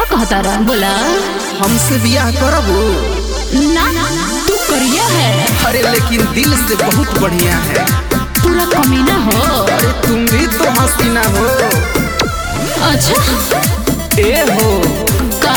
कहता रहा बोला हमसे बियाह करबू ना तू करिया है अरे लेकिन दिल से बहुत बढ़िया है पूरा कमीना हो अरे तुम भी तो हसीना हो अच्छा ए हो का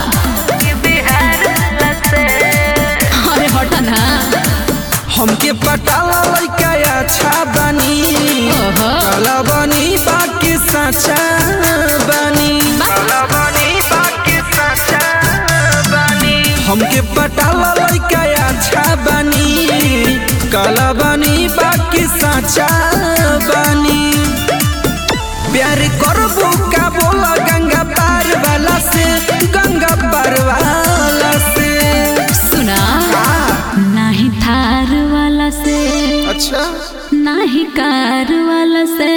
अरे हटा ना हमके पटाला लइका अच्छा बनी ओहो। काला बनी बाकी सच्चा बनी काला बनी बाकी सच्चा बनी हमके पटाला लइका अच्छा बनी काला बनी बाकी सच्चा बनी प्यार करबू का बोला गंगा पार वाला से गंगा पार वाला से सुना हाँ, नाही थार वाला से अच्छा नाही कार वाला से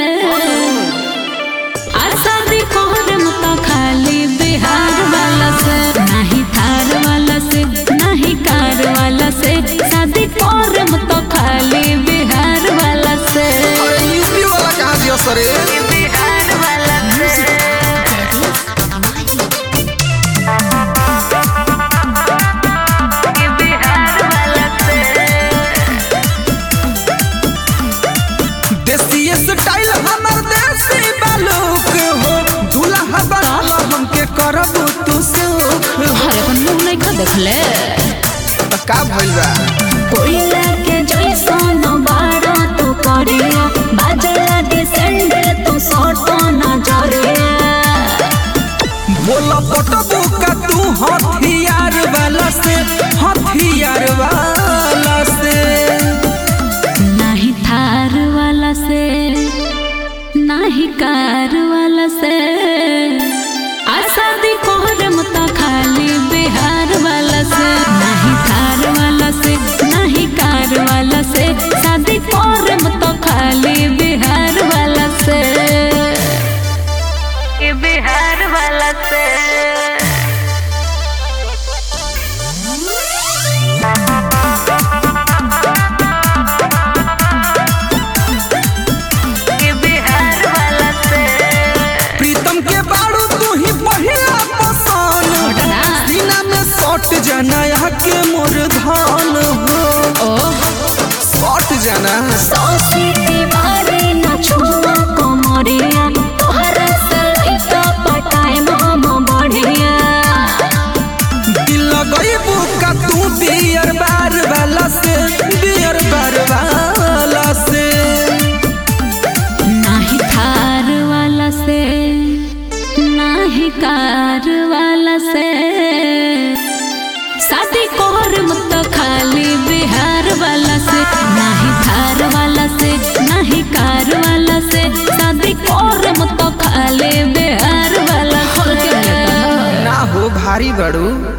आसादी कोहरम तो खाली बिहार वाला से नाही थार वाला से नाही कार वाला से शादी कोहरम तो खाली बिहार वाला से अरे यूपी वाला कहाँ दियो सरे बिहार वाला से बिहार वाला से देसी स्टाइल हमर देसी बालूक हो दूल्हा बनाला हमके करबू तू सुख हो अरे अपन मुंह नहीं खा देखले त का भइल बा कोयला के जैसन बाड़ा तू करिया बाजला के सैंडल तू सोटो नजरिया बोला पटबू का तू हथियार वाला से हथियार वाला से नहीं थार वाला से नहीं कार वाला से आसादी कोहरम तो खाली बिहार वाला से नहीं थार वाला से नहीं कार वाला से शादी कोहरम तो खाली बिहार वाला से बिहार वाला से बिहार वाला से प्रीतम के बाड़ू तू ही पहिला पसंद छोटा ना। सीना में सट जाना यहाँ के मोर धान हो ओह सट जाना सौसी दीवारे न छुआ कोमरिया तोहरा से तो पटाए हम बढ़िया दिल लगैबू का तू बियर बार वाला से बियर बार वाला से नाही थार वाला से नाही कार वाला से शादी कोहर मत खाली बिहार वाला से नाही थार वाला से नाही कार वाला से शादी कोहर मत खाली बिहार वाला से ना हो भारी बड़ू